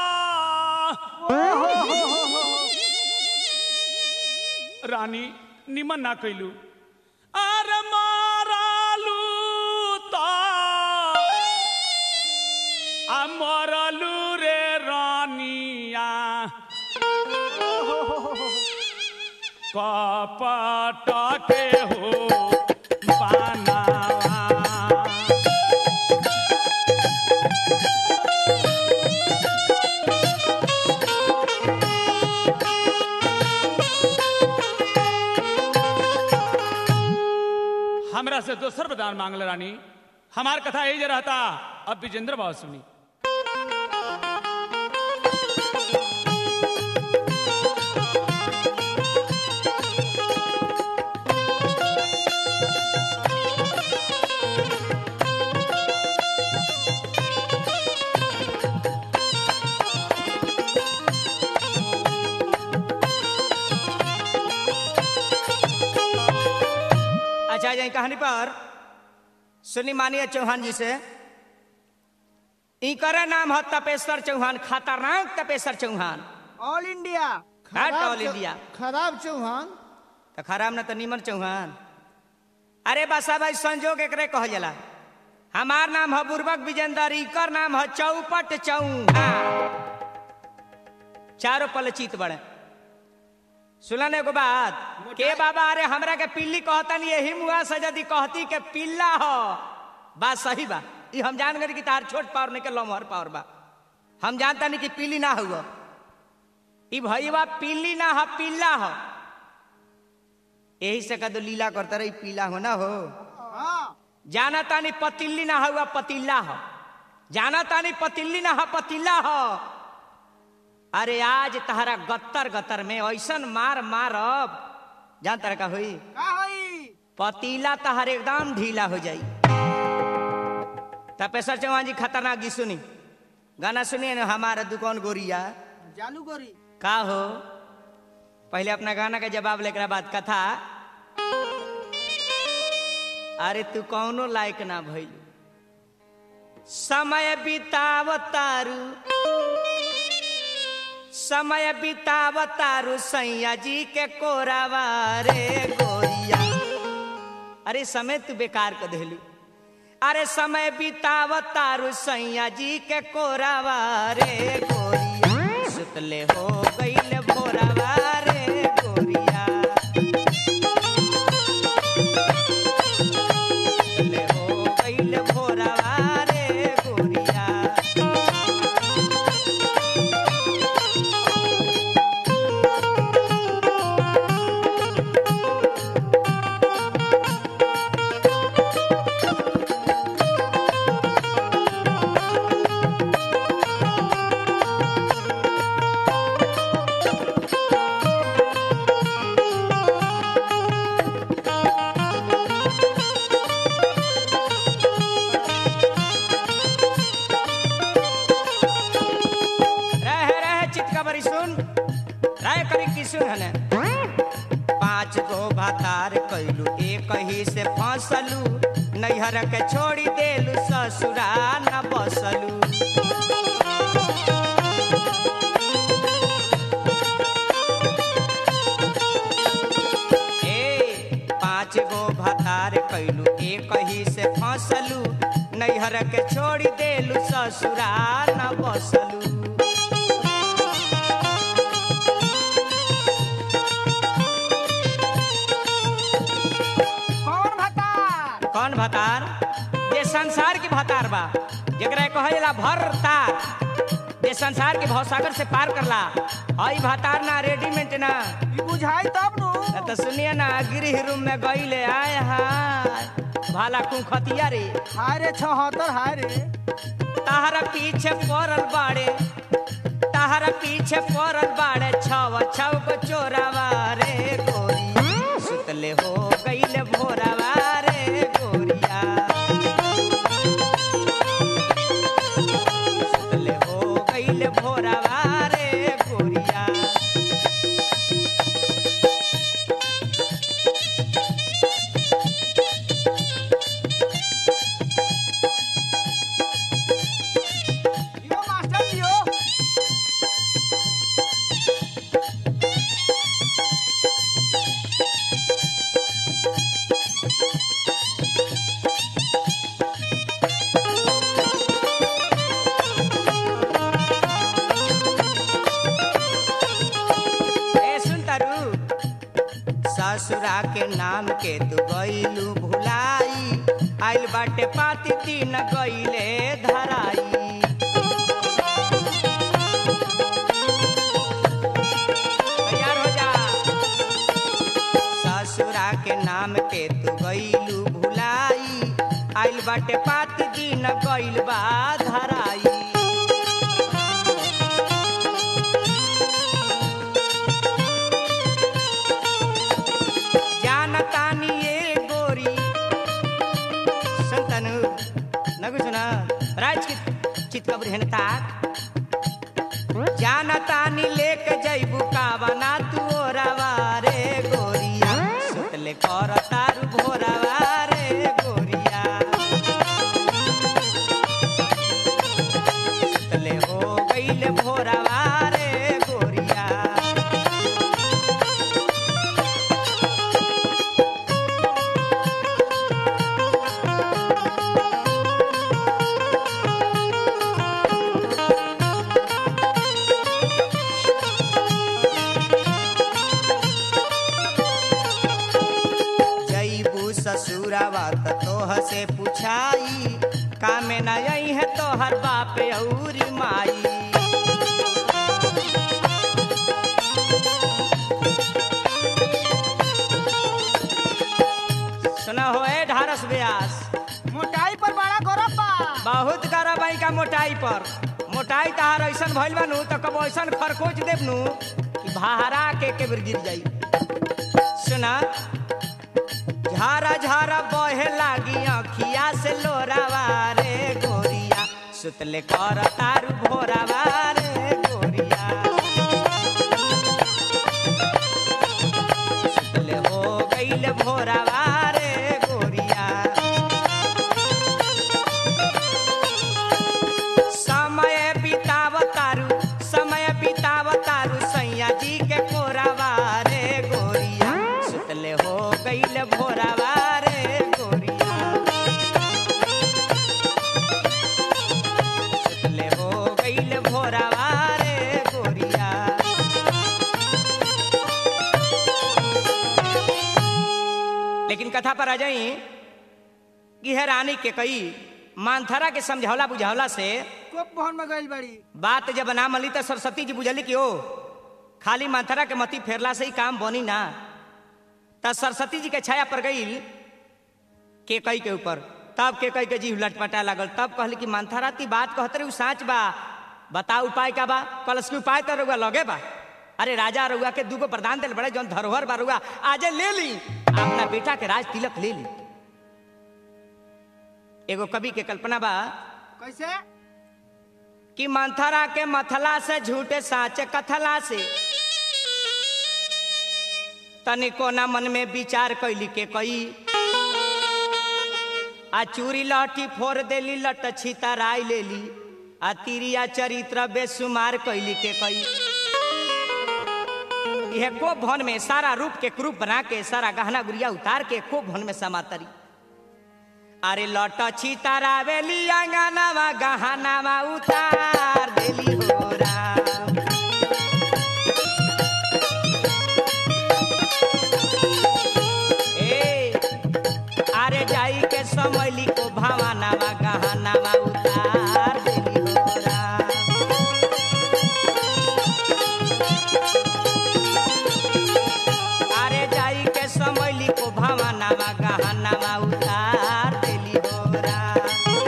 रानी निमन ना कैलू अरे मारालू ता आ मरलू रे रानिया कपट के हो पाना हमरा से दोसर वरदान मांगल रानी हमार कथा यही जे रहता अब विजेंद्र बाबू सुनी अच्छा जाए कहानी पर सुनी मानिए चौहान जी से इनकर नाम है तपेश्वर चौहान खतरनाक तपेश्वर चौहान ऑल इंडिया हट ऑल इंडिया खराब चौहान तो खराब न तो निमन चौहान अरे बसा भाई संजोग एकरे कह जाला हमार नाम है बुर्बक विजेंदर इकर नाम है चौपट चौहान चारों पल चित बड़े सुनने को बात के बाबा अरे हमरा के पिल्ली कहतन यही मुआ से यदि कहती के पिल्ला हो बात सही बा ई हम जान गए कि तार छोट पावर नहीं के लमहर पावर बा हम जानता नहीं कि पिल्ली ना हुआ ई भैया पिल्ली ना हो पिल्ला हो यही से कदो लीला करता रही पीला हो ना हो हाँ जाना तानी पतिल्ली ना हुआ पतिल्ला हो जाना तानी पतिल्ली ना हो पतिल्ला हो अरे आज तहरा गत्तर गत्तर में ऐसन मार मारब जान तरह का हुई का होई पतीला तहर एकदम ढीला हो जाई तपेश्वर चौहान जी खतरनाक गीत सुनी गाना सुनिए ना हमारा दुकान गोरिया जालू गोरी का हो पहले अपना गाना का जवाब लेकर बाद कथा अरे तू कौनो लायक ना भइल समय बिताव तारू समय बिताव तारू सैया जी के कोरावा रे गोरिया अरे समय तू बेकार कर देलू अरे समय बिताव तारू सैया जी के कोरावा रे गोरिया सुतले हो गईल भोरावा रे गोरिया सुतले हो गईल भोरावा रे गोरिया रह रह चितका बरी सुन राय करी की सुन हने पांच गो भातार कैलू एक ही से फंसलू नैहर के छोड़ी देलू ससुरा न बसलू ए पांच गो भातार कैलू एक ही से फंसलू नैहर के छोड़ी देलू ससुरा न बसलू कौन भतार कौन भतार ये संसार की भतार बा जरा कहेला भर तार ये संसार के भवसागर से पार करला हई भतार ना रेडीमेड ना ई बुझाई तब नु न तो सुनिए ना गृह रूम में गईले आए हाय भाला कुखतिया रे हाय रे छहत्तर हाय रे ताहरा पीछे पड़ल बाड़े ताहरा पीछे पड़ल बाड़े छव छव को चोरावा रे गोरी सुतले हो गईले भोरावा रे गोरिया सुतले हो गईले भोरावा रे गोरिया ससुरा के नाम के तू गईलू भुलाई आइल बाटे पाती तीन गईले धराई तैयार हो जा ससुरा के नाम के तू गईलू भुलाई आइल बाटे पाती दिन गईल बा धराई जानतानी ये गोरी संतनु नगु सुना राज की चित कब्र है ताक जानतानी लेके जैबू कावना तू ओरावा रे गोरिया सुतले कर तारू भोरावा रे गोरिया सुतले हो गईले भोरावा रे गोरिया जईबू ससुरावा त तोह से पुछाई कामे न आई है तोहर बाप औरी माई सुना हो ए ढारस व्यास मोटाई पर बड़ा गौरव बा बहुत करा बाई का मोटाई पर मोटाई तहार ऐसन भइल बानू तो कब ऐसन खरकोच देबनू कि भारा के केबर गिर जाई सुना झारा झारा बहे लागी अखिया से लोरावा रे गोरिया सुतले कर तारू भोरावा रे गोरिया सुतले हो गईले भोरावा रे गोरिया समय बिताव तारू समय बिताव तारू सैया जी के कोरावा रे गोरिया सुतले हो गईले भोरावा रे गोरिया सुतले हो गईले भोरावा रे गोरिया लेकिन कथा पर आ जाई कि है रानी के कई मानथरा के समझौला बुझौला से कोप भवन में गइल बड़ी बात जब ना मली तो सरस्वती जी बुझली कि ओ खाली मानथरा के मती फेरला से ही काम बनी ना त सरस्वती जी के छाया पर गई के कई के ऊपर तब के कई के जीव लटपटा लागल तब कहली कि मानथरा ती बात कहत रही साँच बा बता उपाय का बा कलश के उपाय तो रउआ लगे बा अरे राजा रउआ के दूगो प्रदान दिल बड़े जौन धरोहर बा रउआ आजे ले ली अपना बेटा के राज तिलक ले ली एगो कवि के कल्पना बा कैसे कि मंथरा के मथला से झूठे साचे कथला से तनिको ना मन में विचार कैली के कई आ चूरी लठी फोड़ देली लट छितराई लेली आ तिरिया चरित्र बेसुमार कैली के कई यह को भवन में सारा रूप के क्रूप बना के सारा गहना गुड़िया उतार के को भवन में समातरी अरे लट छितरावेली अंगनावा गहनावा उतार देली हो राम ए अरे जाई के समैली को भावनावा गहनावा उतार देली हो राम अरे जाई के समैली को भावनावा गहनावा उतार देली हो राम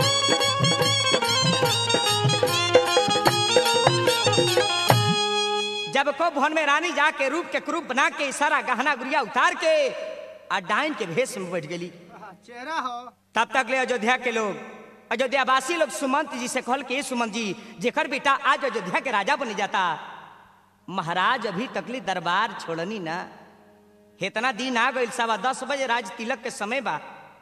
जब को भवन में रानी जाके रूप के क्रूप बना के सारा गहना गुड़िया उतार के आ डाइन के भेष में बैठ गेली आहा, चेहरा हो तब तक ले अयोध्या के लोग अयोध्यावासी लोग सुमंत जी से कहल के "ए सुमंत जी जेकर बेटा आज अयोध्या के राजा बन जाता महाराज अभी तकली दरबार छोड़नी ना इतना दिन आ गई सवा दस बजे राज तिलक के समय बा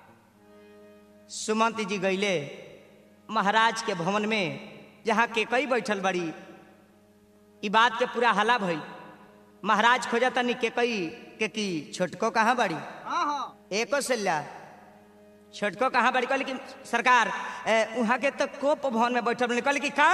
सुमंत जी गईले महाराज के भवन में जहाँ के कई बैठल बड़ी ई बात के पूरा हला भई महाराज खोजतनी के कई के की छोटको कहाँ बड़ी हाँ हाँ एको सल्ला छोटको कहाँ बड़ी कहली कि सरकार ए, उहाँ के तो कोप भवन में बैठल बनी कहली कि का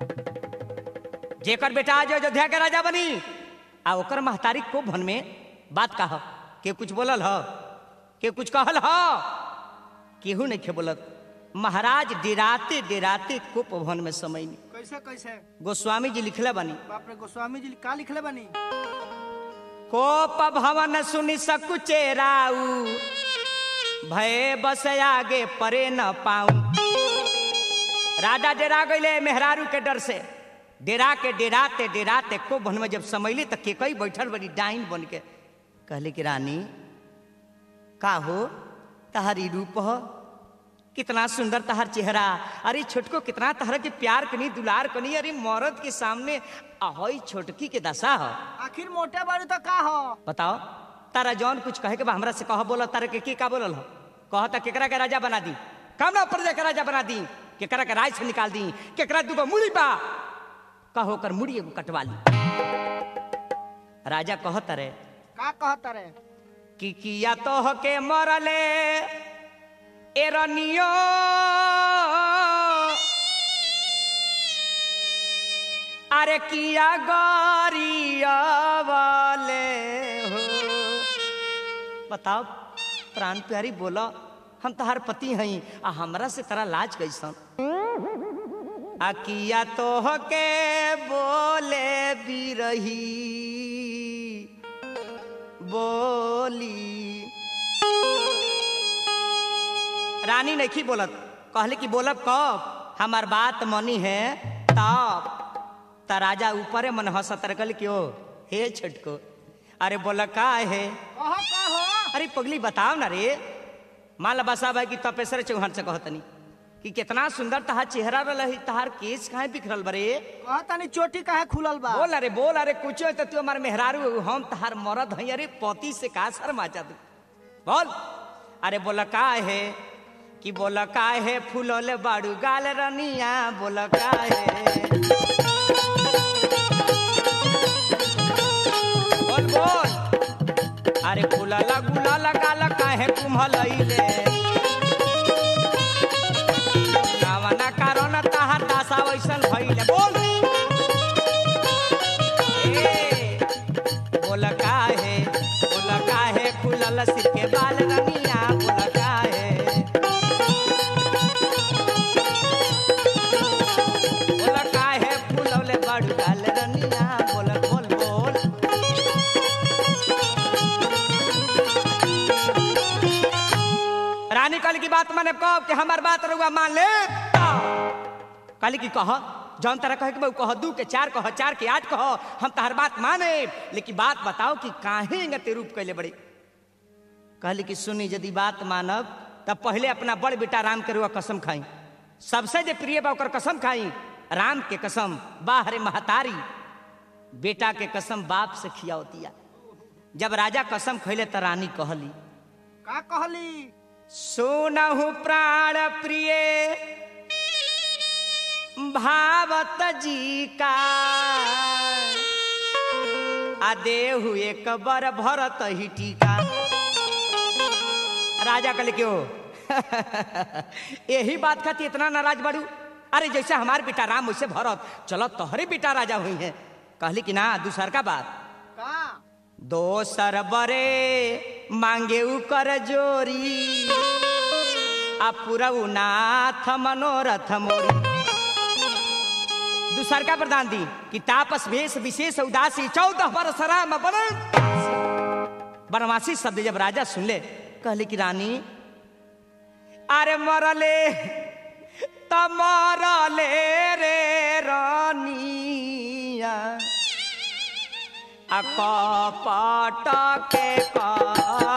जेकर बेटा आज अयोध्या के राजा बनी आ ओकर महतारी कोप भवन में बात कह के कुछ बोलल हो के कुछ कहल हो केहू नहीं खे बोलत महाराज डिराते डिराते कुप भवन में समय नहीं कैसे कैसे गोस्वामी जी लिखले बनी बाप रे गोस्वामी जी का लिखले बनी कोप भवन सुनि सकुचे राऊ भय बस आगे परे न पाऊं राजा डेरा गईले मेहरारू के डर से डेरा के डेराते डेराते को भवन में जब समैली तो के कई बैठल बड़ी डाइन बन के कहले कि रानी का हो तहारी रूप हो कितना सुंदर तहार चेहरा अरे छोटको कितना तहरा के प्यार कनी दुलार कनी अरे मौरत के सामने ahoy छोटकी के दशा हो आखिर मोटे बारू तो का हो बताओ तारा जौन कुछ कहे के बा हमरा से कह बोला तारा के की का बोलल हो कह त केकरा के राजा बना दी काम ना प्रजा के राजा बना दी केकरा के राज से निकाल दी केकरा दूगो मुड़ी बा कहो कर मुड़ी एगो कटवा ली राजा कहत रे का कहत रे कि किया तो के मरले एरनियो अरे किया गरिया वाले हो बताओ प्राण प्यारी बोला हम तहार पति हई आ हमरा से तरा लाज कैसन आ किया तो के बोले बिरही बोली रानी नहीं बोलत कहले कि बोलब कब हमार बात मनी है तब त राजा ऊपरे मन हंसत रहे कहले कि ओ हे छटको अरे बोला का है कहो कहो अरे पगली बताओ ना रे मान ला बसा भाई कि तपेश्वर चौहान से कहतनी कि कितना सुंदर तहार चेहरा रही तहार केस काहे बिखरल बरे कहता नहीं चोटी काहे खुलल बा बोल अरे बोल अरे कुछ तो तू हमार मेहरारू हो, हम तहार मरद हई अरे पति से का शर्मा जा तू बोल अरे बोला का है कि बोला का है फूलोले बाड़ू गाल रनिया बोला का है बोल बोल अरे फूलला गुलाला गाला काहे कुम्हलैले कावना कारण ताहार दासा वैसन भइले बोल ए, बोल काहे बोल काहे फूलल सिर के बाल रनिया बोल काहे बोल काहे फूलौले बड़ गाल रनिया बोल बोल बोल रानी कल की बात माने कब कि हमार बात रहुआ मान ले कल की कह जौन तरह कहे कि बहू कह दू के चार कह चार के आठ कह हम तहर बात माने लेकिन बात बताओ कि काहे इंगते रूप कैले बड़े कहली कि सुनी यदि बात मानब तब पहले अपना बड़ बेटा राम के रुआ कसम खाई सबसे जे प्रिय बा ओकर कसम खाई राम के कसम बाहरे महतारी बेटा के कसम बाप से खियावतिया जब राजा कसम खैले त रानी कहली का कहली सुनहु प्राण प्रिय भावत जी का आ देहु एक बर भरत ही टीका राजा कहले क्यों यही बात खाती इतना नाराज बड़ू अरे जैसे हमार बेटा राम वैसे भरत चलो तोहरे बेटा राजा हुई है कहली कि ना दूसर का बात का दोसर बरे मांगे कर जोरी आ पुरऊ नाथ मनोरथ मोरी दूसर का प्रदान दी कि तापस वेश विशेष उदासी चौदह वर्ष राम बन बनवासी शब्द जब राजा सुन ले कहले कि रानी अरे मरले त मरले रे रानिया आ कपट के कर